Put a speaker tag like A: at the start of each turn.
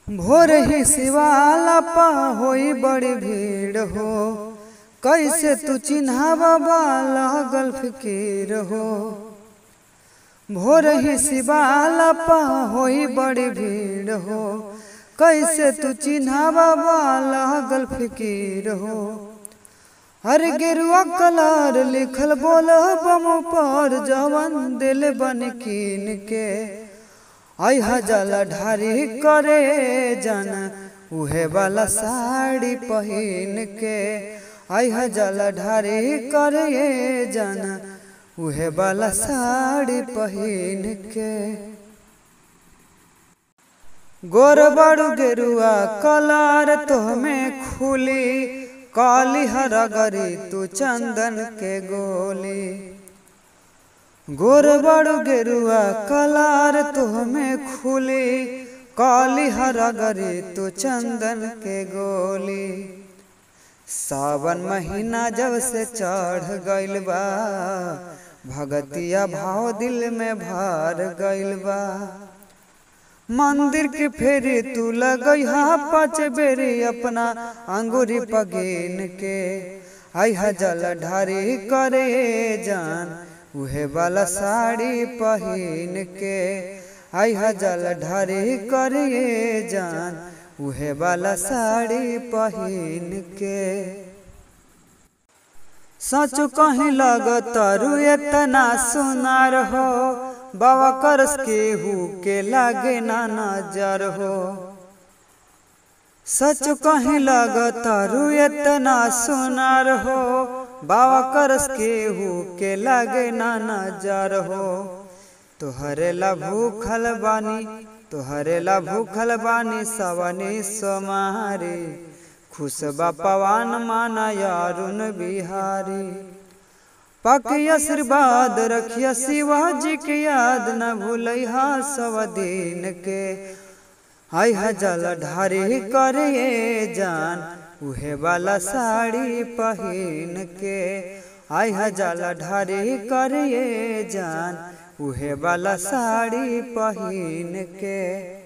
A: भोर ही शिवाला पा होई बड़ी भीड़ हो कैसे तू चिन्हावा बाला गल्फ के रहो भोर ही शिवाला पा होई बड़ी भीड़ हो कैसे तू चिन्हावा बाला गल्फ के रहो हर गिरुआ कलर लिखल बोल बम पर जवन दिल बन कीन के आई जल ढारी करे जन उहे वाला साड़ी पहिन के आई जल ढारी करे जन उहे वाला साड़ी पहिन के गोर बड़ू गेरुआ कलर तो में खुली काली हरगरी तू चंदन के गोली गोर बड़ू गेरुआ कलार तुहमें खुली काली हरगरी तू चंदन के गोली सावन महीना जब से चढ़ गइल बा भगतिया भाव दिल में भर गइल बा मंदिर के फेरी तू लगैहा पाँच बेरी अपना अंगूरी पगीन के आई जल ढारी करे जान उहे वाला साड़ी पहिन के आई जल ढारी करे जान उहे वाला साड़ी पहिन के सच कहीं लगतरु इतना सुनार हो बाबा करस के हु के लागे ना नजर हो सच कहीं लगतरु इतना सुनार हो बाबा करस के हु के लागे ना नजर हो तोहरे ला भूखल बानी तोहरे ला भूखल बानी सवनी सोमारी खुश बा पवन माना यारुन बिहारी पकी आशीर्वाद रखिया शिवाजी के याद न भूलैहा सब दिन के आई जल ढारी करे जान उहे वाला साड़ी पहिन के आई जल ढारी करे जान उहे वाला साड़ी पहिन के